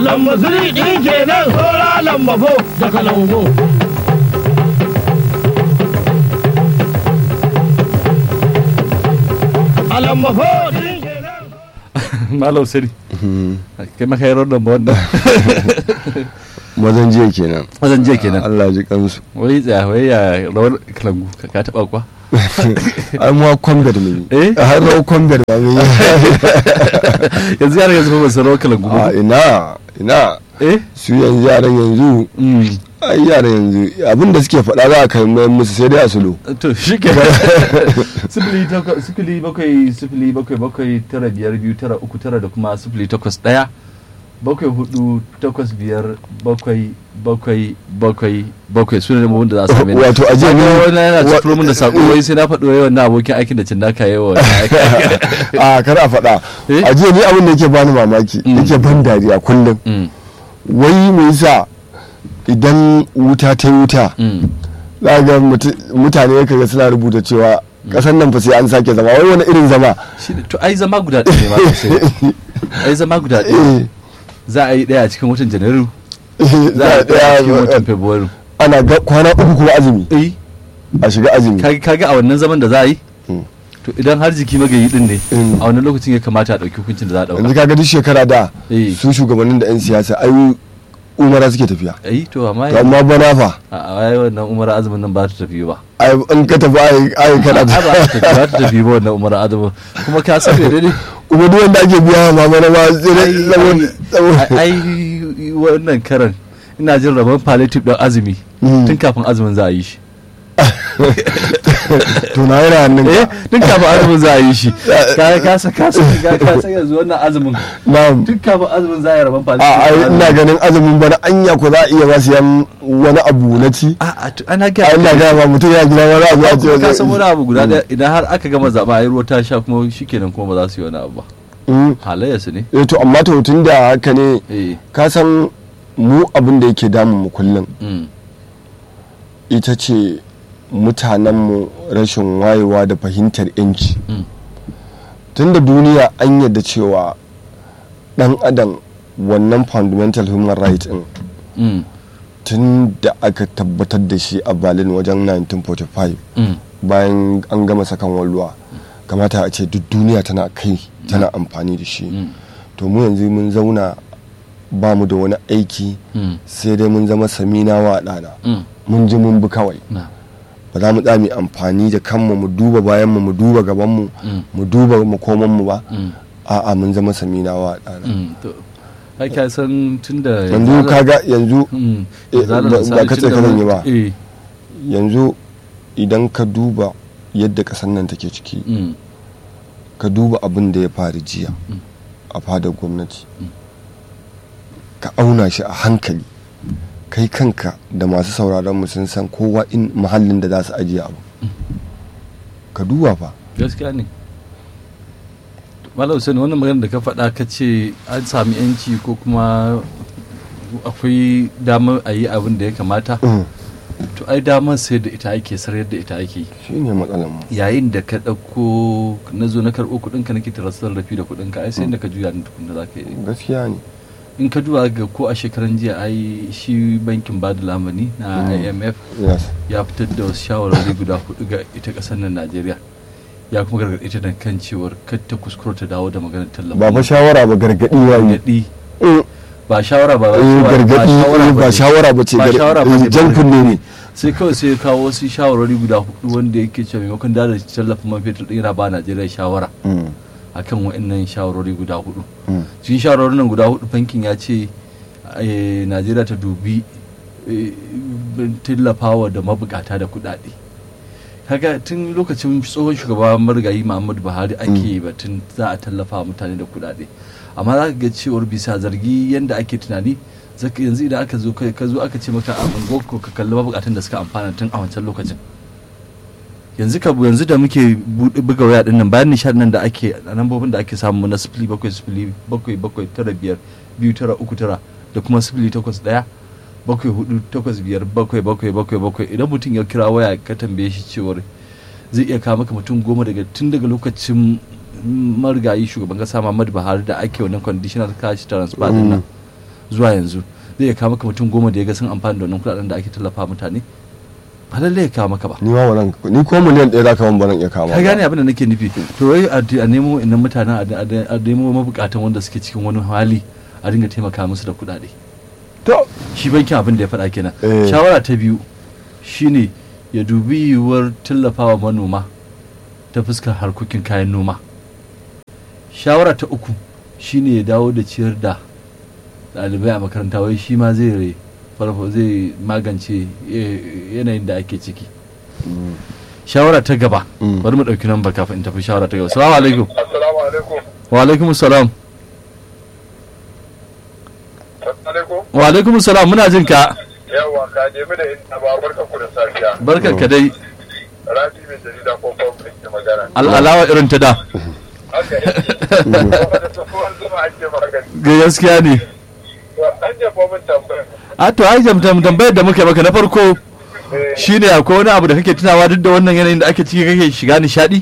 lamba siri ɗin kenan saura lamba fo da kalango a lamba fo ɗin kenan malam sani kai maka yaron nan ba wannan mazan jiya kenan wajen jiya kenan Allah ji kansu wai tsaya wai ya rawar kalangu ka ka taba kwa ai mu kwambar ne Eh? har rawar kwambar ba mu yi yanzu yaran yanzu ba su rawar kalangu a ba ina ina eh su yanzu yaran yanzu Mm. ai yaran yanzu abin da suke faɗa za a kai mai musu sai dai a sulo to shi ke sifili takwas sifili bakwai sifili bakwai bakwai tara biyar biyu tara uku tara da kuma sifili takwas ɗaya bakwai hudu takwas biyar bakwai bakwai bakwai bakwai su ne mabun da za su same ni. Wato, a jiya Sako ni- wani yana wa- cifiro min da sako wai sai na faɗo yawan na abokin aikin da cin naka yawa a kar a faɗa Eh? a jiya ni abin da yake bani mamaki Mm. yake ban dariya kullum Mm, wai me yasa idan wuta ta yi wuta mm. za ga mutu- mutane kaga suna rubuta cewa kasan nan fa sai an sake zama wai wani irin zama Shi ne- to ai zama guda ɗaya ne ma sosai ai zama guda ɗaya Eh, za a yi ɗaya a cikin watan janairu eh, za a yi ɗaya a cikin watan ɗaya fabrairu ana ga kwana uku kuma azumi eh a shiga azumi Ka- kaga a wannan zaman da za a yi Mm. to idan har jiki magayi din ne Mm. a wannan lokacin ya kamata a ɗauki hukuncin da za a yanzu ɗauka kaga duk shekara da Eh. su shugabannin da 'yan siyasa ai umara suke tafiya ai to amma to amma bana fa a a ai wannan umar azumin nan ba ta tafi ba ai in ka tafi ai ai kana a ba ta tafi ba ta tafi ba wannan umar azumin kuma ka san me ne kuma duk wanda ake biya ma bana ma sai dai saboda saboda ai wannan karan ina jin rabon palliative ɗin azumi Mm. tun kafin azumin za a yi shi to na yana hannun eh ka tun kafin azumin za a yi shi ka ka sa ka sa ka ka sa yanzu wannan azumin na'am tun kafin azumin za a yi rabon a palliative ai ina ganin azumin bana anya ko za a iya ba su yan wani abu na ci a a to ana a ga ina ga ma mutum ya gida wani abu a ce kuma ka san wani abu guda ɗaya idan har aka gama zaɓa a yi ruwa ta sha kuma shikenan kuma ba za su yi wani abu ba Mm. halayya su ne eh to amma to tun da haka ne eh ka san mu abin da yake damun mu kullum mm, ita ce mutanenmu rashin wayewa da fahimtar yanci mm, tunda duniya an yadda cewa dan adam wannan fundamental human right din mm, tun da aka tabbatar da shi a berlin wajen 1945 mm, bayan an gama sakan walluwa kamata a ce duk duniya tana kai tana amfani da shi mm, to mu yanzu mun zauna ba mu da wani aiki mm, sai dai mun zama samina wa ɗana mm, mun ji mun bi kawai na, ba za mu tsami amfani da kanmu mu duba bayanmu mu duba gabanmu mm, mu duba makomanmu ba mm, a'a mun zama samina wa ɗana mm, to ai ka san tun da yanzu kaga yanzu mm, Eh, zalar ba- misali ba ka tun ce da ka zan wani- yi ba. eh, yanzu idan ka duba yadda ƙasar nan take ciki mm, ka duba abin da ya faru jiya Mm. a fadar gwamnati ka auna shi a hankali kai kanka da masu sauraron mu sun san kowa in mahallin da za su ajiye abu ka duba fa gaskiya ne malam sani wannan magana da ka faɗa ka ce an sami yanci ko kuma akwai damar a yi abin da ya kamata Mm. to ai damar sai da ita ake sarar da ita ake yi shi ne matsalar mu yayin da ka ɗauko na zo na karɓo kuɗinka nake tarasar rafi da kuɗinka ai sai da ka juya ni tukunna za ka yi gaskiya ne in ka duba ga ko a shekaran jiya ai shi bankin bada lamani na Mm. imf yes ya fitar da wasu shawarwari guda hudu ga ita ƙasar nan najeriya ya kuma gargaɗe ta da kan cewar kar ta kuskura ta dawo da maganar tallafi ba fa shawara ba gargadi ya yi gargaɗi Mm. ba shawara ba Eh, gargadi eh, ba shawara ba ce ba gar- shawara ba eh, ce jan ba. kunne ne sai kawai sai ya kawo wasu shawarwari guda hudu wanda yake cewa maimakon da da tallafin man fetur ɗin yana ba najeriya shawara Mm. akan wa'annan shawarwari guda hudu Mm. cikin shawarwarin nan guda hudu bankin ya ce eh, najeriya ta dubi eh, tallafawa da mabukata da kudade kaga tun lokacin tsohon shugaba marigayi muhammadu buhari ake batun za a tallafa wa mutane da kudade amma za ka ga cewar bisa zargi yadda ake tunani zaka yanzu idan aka zo kai- ka zo aka ce maka a unguwarku ka kalli mabukatan da suka amfana tun a wancan lokacin yanzu ka yanzu da muke buɗe buga waya din nan bayan nishadin nan da ake a lambobin da ake samu na sifili bakwai sifili bakwai bakwai tara biyar biyu tara uku tara da kuma sifili takwas ɗaya bakwai hudu takwas biyar bakwai bakwai bakwai bakwai idan mutum ya kira waya ka tambaye shi cewar zai iya kawo maka mutum goma daga tun daga lokacin marigayi shugaban kasa Muhammadu Buhari da ake wannan conditional cash transfer din nan zuwa yanzu zai iya kawo maka mutum goma da ya ga sun amfani da wannan kuɗaɗen da ake tallafa mutane ba lallai ya kawo maka ba ni ma wannan ni ko miliyan ɗaya za ka ban baran iya kama ka gane abin da nake nufi to wai a a nemo innan mutanen a- a a nemo mabukatan wanda suke cikin wani hali a dinga taimaka musu da kuɗaɗe to shi bankin abin da ya faɗa kenan Eh. shawara ta biyu shine ya dubi yiwuwar tallafawa manoma ta fuskar harkokin kayan noma shawara ta uku shine ya dawo da ciyar da ɗalibai a makaranta wai shi ma zai re- farfa zai magance eh, yanayin da ake ciki shawara ta gaba Mm. bari mu ɗauki nan kafin in tafi shawara ta gaba salamu alaikum Assalamu alaikum. wa alaikum salam Assalamu alaikum. wa alaikum salam muna jin ka Yawa ka nemi da inda ba barka ku da safiya. barkar ka dai Rabi mai jarida ko fam ke magana. al'alawa irin ta da Haka yake. Kuma da tsohuwar zuma ake magani. gaskiya ne To an jefo min tambaya. a to ai jamtam tambayar da muka maka na farko Eh, shine akwai wani abu da kake tunawa duk da wannan yanayin da ake ciki kake shiga nishadi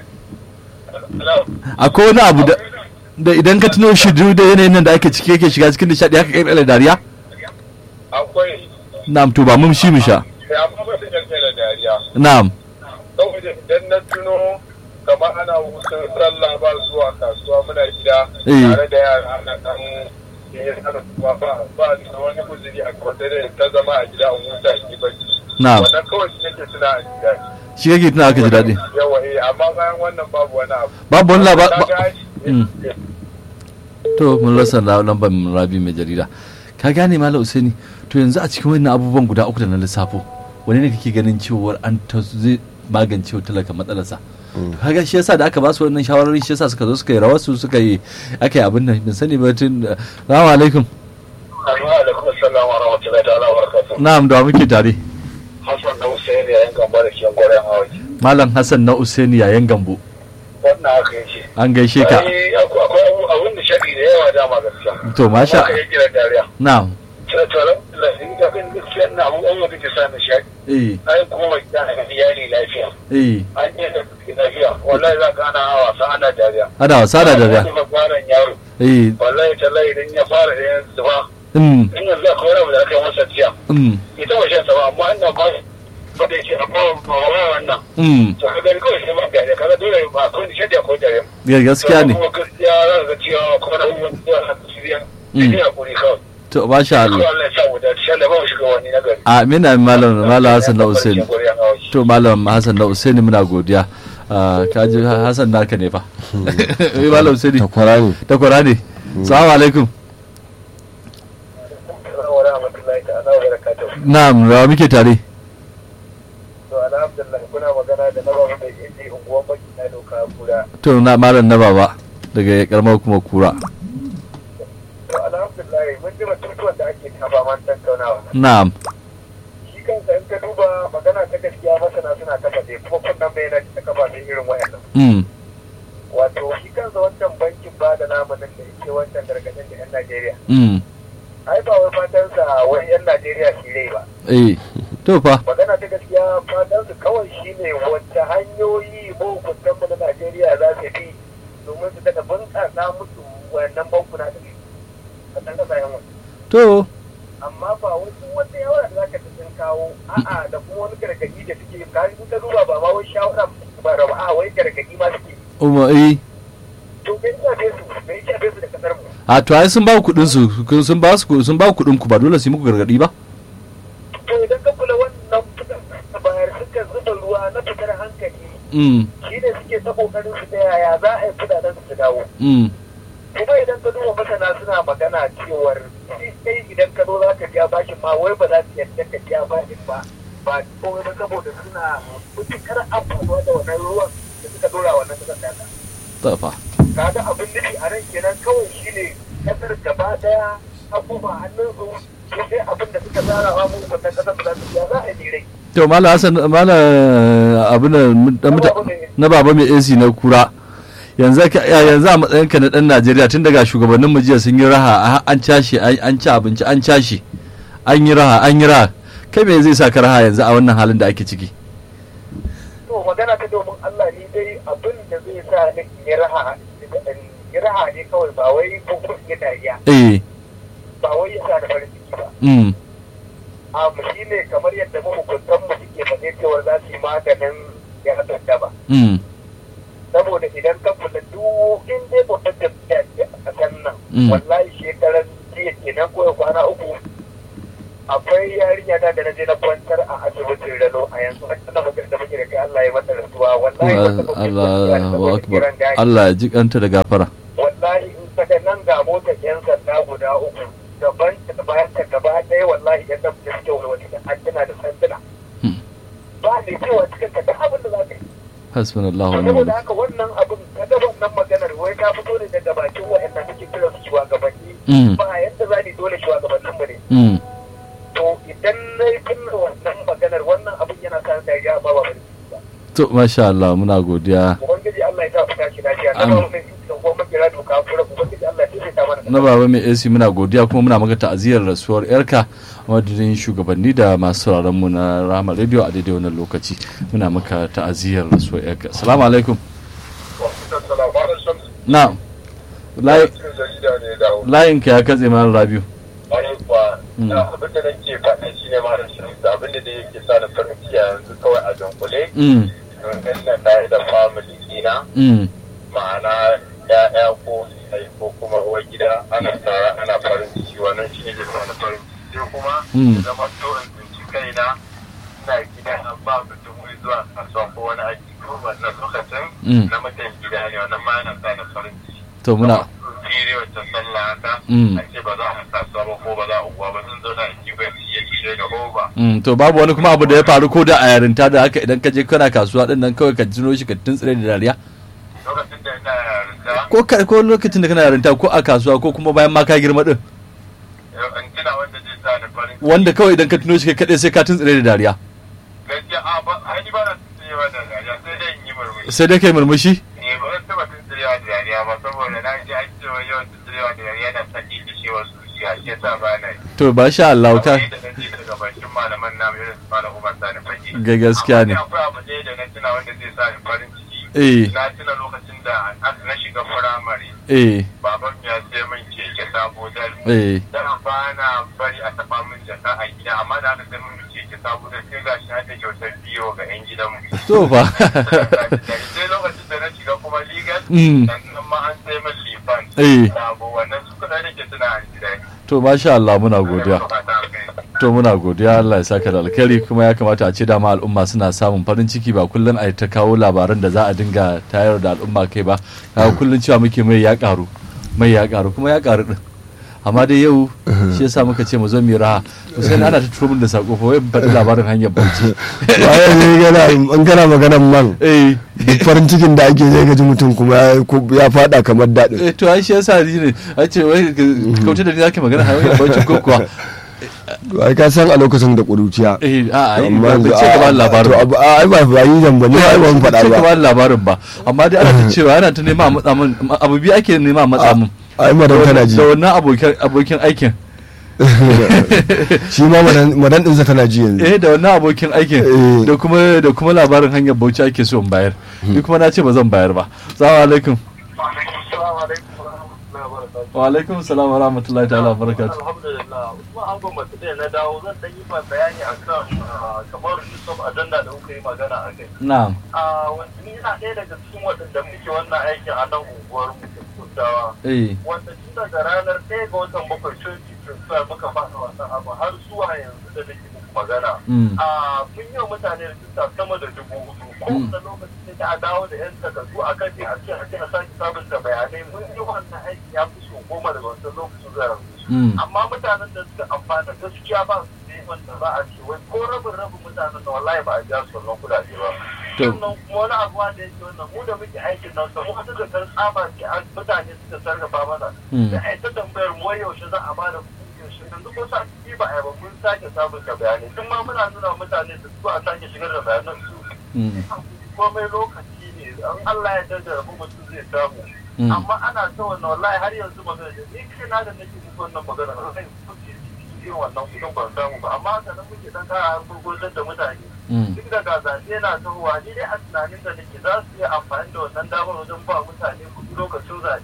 akwai wani abu da da idan ka tuno shi duk da yanayin nan da ake ciki kake shiga cikin nishadi haka kai da dariya Akwai. na'am to ba mun shi mu sha Sai amma ba su kyalkyal da dariya. na'am Saboda idan na tuno kamar ana hutun sallah ba zuwa kasuwa muna gida Eh. tare da yara ana dan yin hana kuma ba ba da wani guzuri a gaba da ta zama a gida in huta in yi bacci. na'am Wannan kawai shi nake tuna a gida. shi kake tunawa ka ji daɗi yawa eh amma bayan wannan babu wani abu babu wani laba Na ba- ga- Mm. to mun rasa la- lambar rabi mai jarida ka gane malam usaini to yanzu a cikin wannan abubuwan guda uku da na lissafo wani ne kake ganin cewar an ta zai magance wa talaka matsalarsa kaga shi yasa da aka ba su wannan shawarwari shi yasa suka zo suka yi rawar su suka yi aka yi abin nan bin sani ba tun salamu alaikum Assalamu alaikum assalamu wa rahmatullahi ta'ala wa barakatuh na'am da wa muke tare Hassan na Hussein yayin gamba da ke gwaran hawaji malam hassan na usaini yayan gambo wannan haka yake an gaishe ka Ai, akwai akwai abu- abun da shaɗi da yawa dama gaskiya to masha Haka yake da dariya na'am tana tare da in ga kan gaskiya na abu an wata ke sa na shaɗi eh ai kuma gida ga iyali lafiya eh an yi da suke lafiya wallahi za ka ana wasa ana dariya ana wasa da dariya Wani babbaran yaro eh wallahi tallahi idan ya fara da yanzu zuba mm in yanzu akwai wani abu da aka yi masa jiya mm ita ba shan sa ba amma ina ba ba da yake amma ba wa wannan mm to ka gani kawai sai ba gari kaga dole ba ko ni shadda ko dare ga- gaskiya ne kuma gaskiya za ka ga cewa ko na abubuwan da ya shirya Mm. sai hakuri kawai to masha ko Allah Allah ya sa mu da shi Allah ba mu shiga wani na gari amin amin malam malam hassan na usaini to malam hassan na usaini muna godiya Ah, ka ji hassan naka ne fa eh malam usaini takwara ne takwara ne salamu alaikum wa rahmatullahi ta'ala wa barakatuh na'am rawa muke tare to alhamdulillah kuna magana da nawa da inji unguwan baki na doka kura to na malam na baba daga karamar kuma kura to alhamdulillah mun ji batutuwan da ake kafa man tattaunawa na'am shi kansa in ka duba magana ta gaskiya masana suna kafa dai kuma kunnan bayyana ta kafa dai irin wayannan mm wato shi kansa wancan bankin ba da namanin da yake wancan gargadin da 'yan Najeriya. mm Ai ba wai fatansa wai 'yan Najeriya su rai ba. eh to fa Magana ta gaskiya fatansu kawai shi ne wacce hanyoyi mahukuntan mu na Najeriya za su bi domin su daga bunƙasa musu wannan bankuna da a can ƙasashen wasu. to Amma ba wasu wata yawara da za ka sun kawo a'a da kuma wani gargaɗi da suke kari ta duba ba ma wai shawara ba da ba a wai gargaɗi ma suke. umma eh To bai shafe su bai shafe su da kasar mu. a to ai sun ba ku kudin su sun ba su sun ba ku kudin ku ba dole su yi muku gargadi ba to idan ka kula wannan fitar da bayar suka zuba ruwa na fitar hankali mm shi ne suke ta kokarin su ta yaya za a yi kudaden su dawo mm kuma idan ka duba masana suna magana cewar shi kai idan ka zo za ka biya bashin ma wai ba za su yarda ka biya bashin ba ba kawai ba saboda suna mutukar amfanuwa da wannan ruwan da suka dora wannan kasar data to fa kaga abin nufi a nan kenan kawai shine kasar gaba daya abubuwa hannun su sai abin da suka tsara wa mu wannan kasar da za su biya za a yi rai to malam hassan malam abu na baba mai AC na kura yanzu ka- ya- yanzu a matsayin ka na dan Najeriya tun daga shugabannin mu jiya sun yi raha a- an cashe an an ci abinci an cashe an yi raha an yi raha kai me zai sa ka raha yanzu a wannan halin da ake ciki to magana ta domin Allah ni dai abin da zai sa ni in yi raha in yi raha ne kawai ba wai ko ko in yi dariya eh ba wai ya sa da farin ciki ba mm abu shi ne kamar yadda mahukuntan mu suke faɗe cewa za su yi maganin ya ba mm saboda idan ka kula duk in dai mutum da ya a kan nan Mm. wallahi shekaran jiya kenan ko kwana uku akwai yarinya da da na je na kwantar a asibitin rano a yanzu a cikin magana da muke da kai Allah ya mata rasuwa wallahi wata mutum Allah da wa akbar kiran gani Allah ya ji kanta da gafara wallahi in ka ga nan ga motar yan sanda guda uku gaban ta bayan ta gaba ɗaya wallahi yan da suke wani da addina da sanduna Hmm. ba ne cewa cikin ka da abin da za ka yi hasbunallahu wa ni'mal saboda wakil haka wannan abin kaga wannan maganar wai ka fito ne daga bakin waɗanda muke kira su shugabanni Mm. ba yadda za ni dole shugabannin mu ne mm to idan na yi kunna wannan maganar wannan abin yana sa dariya ba ba bane ba to masha Allah muna godiya ubangiji Allah ya sa ku tashi lafiya na Amin. ba wannan da kuma kira doka kura ubangiji Allah ya ta mana na baba mai AC muna godiya kuma muna maka ta'aziyar rasuwar yarka a madadin shugabanni da masu sauraron mu na Rahama Radio a daidai wannan lokaci muna maka ta'aziyar rasuwar yarka assalamu alaikum na'am layi layin ka ya katse mana Rabiu Mm. abin da nake faɗa shi ne mara shirinsa abin da yake sa da farin ciki a yanzu kawai a dunkule mm don nan tare da family dina mm ma'ana ya'ya ko sai ko kuma uwar gida ana tara ana farin ciki wannan shi ne ke sa da farin ciki sai kuma Mm. ya zama to in tsinci kaina ina gida na ba mutum wai zuwa kasuwa ko wani aiki ko wannan lokacin Mm. na mutum gida ne wannan ma yana sa da farin ciki to muna fere wacce sallah haka Mm. a ce ba za a kasuwa ba ko ba za a uwa ba sun zauna a kibar iya gida ga ba mm to babu wani kuma abu da ya faru ko da a yarinta da haka idan ka je kana kasuwa din nan kawai ka tuno shi ka tuntsire da dariya lokacin da ina yarinta ko ka- ko lokacin da kana yarinta ko a kasuwa ko kuma bayan ma ka girma din in tuna wanda zai sa da farin ciki wanda kawai idan ka tuno shi kai kadai sai ka tuntsire da dariya gaskiya a ba a ni ba na tsayewa da dariya sai dai in yi murmushi sai dai kai murmushi ne ba zan taɓa tsayewa da dariya ba saboda na ji an cewa yawan tsayewa da dariya na sa ki kishewar zuciya shi yasa ba na yi to ba sha Allah ka Akwai da na ji daga bakin malaman namu irin su malam Umar Sani Fage ga gaskiya ne Amma akwai abu ɗaya da na tuna wanda zai sa ni farin ciki eh na tuna lokacin da na shiga firamare eh baban ya sai min keke sabo dal eh dan ba na bari a taɓa min jaka a gida amma da aka sai min keke sabo dal sai gashi na da kyautar biyo ga 'yan gidanmu to fa sai lokacin da na shiga kuma ligas Mm. sannan ma an sai min lifan Eh. sabo wannan su kuɗa da ke suna an gida to masha Allah muna godiya to muna godiya Allah ya saka da alkhairi kuma ya kamata a ce dama al'umma suna samun farin ciki ba kullum a yi ta kawo labaran da za a dinga tayar da al'umma kai ba kaga kullum cewa muke mai ya karu mai ya karu kuma ya karu din amma dai yau shi yasa muka ce mu zo mu raha to sai ana ta turo min da sako fa wai in faɗi labarin hanyar bauchi bayan ne gana an gana maganan man eh duk farin cikin da ake zai gaji mutum kuma ya- ko- ya fada kamar daɗin eh, to ai shi yasa ni ne a ce wai kauce da ni zake magana hanyar bauchi ko kuwa ai ka san a lokacin da ƙuruciya eh a ai Amma ba yanzu ce ka ba a- labarin to ba. abu- a- ai ba ba yi zan ba ni ai ban faɗa ce ka ba bani labarin ba amma dai ana ta cewa ana ta nema a matsa min abu biyu ake nema a matsa min ai madan tana ji da wannan abokin abokin aikin shi ma madan madan ɗinsa tana ji yanzu eh da wannan abokin aikin Eh. da kuma da kuma labarin hanyar bauchi ake so in bayar ni kuma na ce ba zan bayar ba assalamu alaikum Assalamu alaikum wa rahmatullahi wa barakatuh. wa alaikum salam wa rahmatullahi ta'ala wa barakatuh Alhamdulillah, Usman Angon masu da na dawo zan ɗan yi ma bayani a kan kamar Yusuf Ajanda da kuka yi magana a kai. na'am Ah, wanda ni yana ɗaya daga cikin waɗanda muke wannan aikin a nan unguwar mu Kudawa. eh Wanda tun daga ranar ɗaya ga watan bakwai 2025 muka fara wannan abu har zuwa yanzu da nake muku magana. mm Ah, mun yi wa mutane rijista sama da dubu hudu. Kowane lokaci ne da a dawo da 'yan takardu a kan ne a ce a ce a sake sabunta bayanai mun yi wannan aiki ya fi so goma daga wancan lokacin zuwa yanzu. mm amma mutanen da suka amfana gaskiya ba su ne wanda za a ce wai ko rabin rabin mutanen da wallahi ba a ja su wannan kudade ba To. sannan kuma wani abu da yake wannan mu da muke aikin nan samu wata da kan tsaba ce an mutane suka sarrafa mana Mm. da ai ta tambayar mu wai yaushe za a ba da kuɗi yaushe yanzu ko sa ci ba a yi ba mun sake sabunta bayanai tun ma muna nuna wa mutane da su a sake shigar da bayanan su mm komai lokaci ne an Allah ya daddara mutum zai samu Mm. amma ana ta wannan wallahi har yanzu magana da ni kai na da nake muku wannan magana wallahi kuke irin wannan kudin ban samu ba amma haka nan muke dan kara gurgurtar da mutane mm duk da ga zaɓe na tahowa ni dai a tunanin da nake za su iya amfani da wannan damar wajen ba mutane kuɗi lokacin zaɓe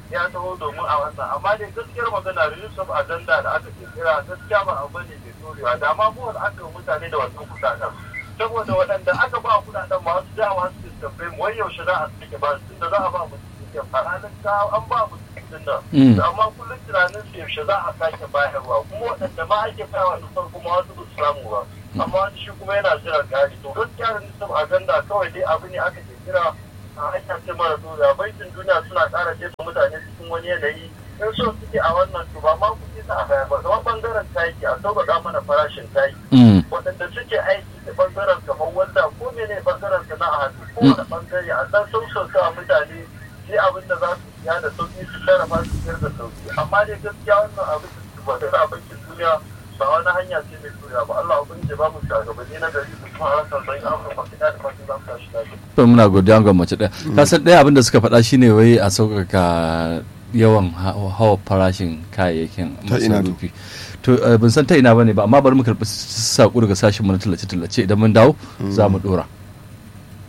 ya taho domin a wannan amma dai gaskiyar magana release of agenda da aka kirkira gaskiya ba abu ne mai dorewa da ma mu aka yi mutane da wannan kudaden saboda waɗanda aka ba kudaden masu dawa su tambaye mu wai yaushe za a sake ba su da za a ba mu cikin a ranar ta an ba mu cikin nan amma kullum tunanin su yaushe za a sake bayarwa kuma waɗanda ma ake bayarwa da farko ma wasu ba su samu ba amma wani shi kuma yana jiran gari to gaskiya release of agenda kawai dai abu ne aka kirkira a hanya ce mara doya bankin duniya suna ƙara jefa mutane cikin wani yanayi in so suke a wannan to ba ma kuɗi za a bayar ba kamar bangaren taki a sauƙaƙa mana farashin taki waɗanda suke aiki da bangaren kamar wanda ko mene bangaren sana'a hannu ko wani bangare a san sausauta a mutane sai abin da za su siya da sauƙi su sarrafa su siyar da sauƙi amma dai gaskiya wannan abin da ba da bankin duniya ba wani hanya ce mai tura ba Allah ubangiji ba mu shugabanni na gari su kuma harkar don Afirka fita da fatan za mu tashi lafiya. to muna godiya ga mace ɗaya ka san ɗaya abin da suka faɗa shine wai a sauƙaƙa yawan hawa farashin kayayyakin Ta ina to? masarufi to eh, ban san ta ina bane ba amma bari mu karɓi saƙo daga sashen mu na tallace-tallace idan mun dawo za mu ɗora